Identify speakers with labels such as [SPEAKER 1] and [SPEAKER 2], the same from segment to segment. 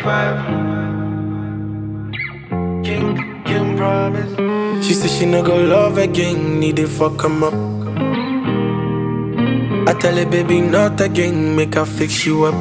[SPEAKER 1] five. King, King promise.
[SPEAKER 2] She said she no go love again, need to fuck him up. I tell her, baby, not again, make her fix you up.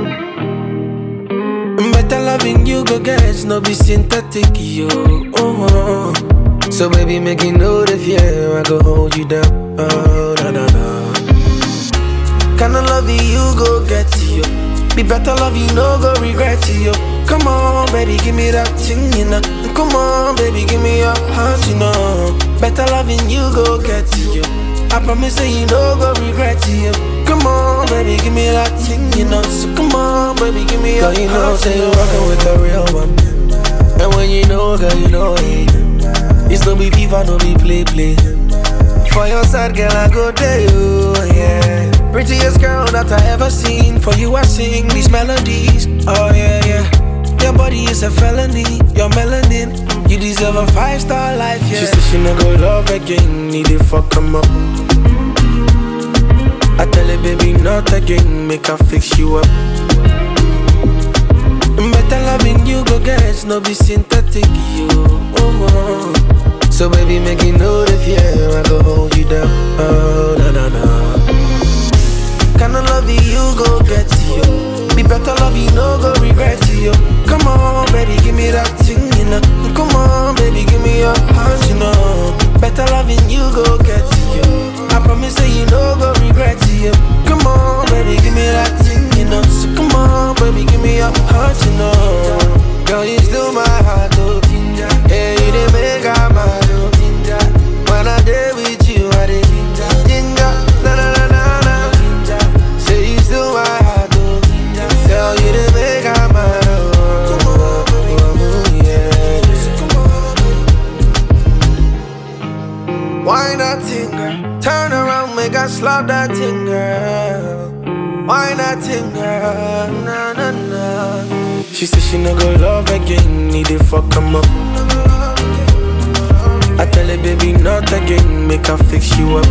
[SPEAKER 2] Better loving you, go get, no be synthetic, yo. Oh, oh. So, baby, make you know the fear, I go hold you down. Oh, na na na. Kinda love you, go get you. Be better love you, no go regret you. Come on, baby, give me that thing, you know. Come on, baby, give me your heart, you know. Better loving you, go get you. I promise that you no go regret you. Come on, baby, give me that thing, you know. So come on, baby, give me your
[SPEAKER 3] Girl, you know,
[SPEAKER 2] heart,
[SPEAKER 3] say
[SPEAKER 2] you
[SPEAKER 3] you're
[SPEAKER 2] know.
[SPEAKER 3] rockin' with the real one. And when you know, girl, you know it. It's no be FIFA, no be play play. For your side, girl, I go there, you, yeah.
[SPEAKER 2] Prettiest girl that I ever seen. For you, I sing these melodies. Oh, yeah, yeah. Your body is a felony. Your melanin. You deserve a five star life, yeah. She said she no go love again. Need to fuck him up. I tell her, baby, not again. Make her fix you up. Better loving you, go get. No be synthetic, you. Oh, oh.
[SPEAKER 3] So, baby, make you know the fear, I go hold you down. Oh, na na na.
[SPEAKER 2] Kinda love you, go get you. Be better love you, no go regret you. Come on, baby, give me that thing, you know. Come on, baby, give me your heart, you know. Better loving you, go get you. I promise that you no go regret you. Come on, baby, give me that thing, you know. So come on, baby, give me your heart, you know.
[SPEAKER 3] Girl, you still my heart, oh. Yeah, you didn't make I mad, oh. When I day with you, I did ginger, na na na na na. Say you still my heart, oh. Girl, you didn't make I mad, oh. oh, yeah. Why not thing, girl? Turn around, make I slap that thing, girl. Why not thing, girl? Na na na.
[SPEAKER 2] She said she no go love again, need to fuck him up. I tell her, baby, not again, make her fix you up.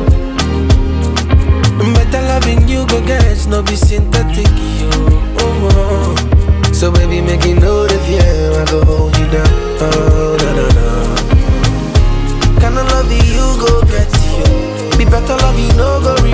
[SPEAKER 2] Better loving you, go get, no be synthetic, you. Oh, oh.
[SPEAKER 3] So baby, make you know the fear, I go hold you down. Oh, na na na.
[SPEAKER 2] Kinda love you, go get you. Be better love you, no go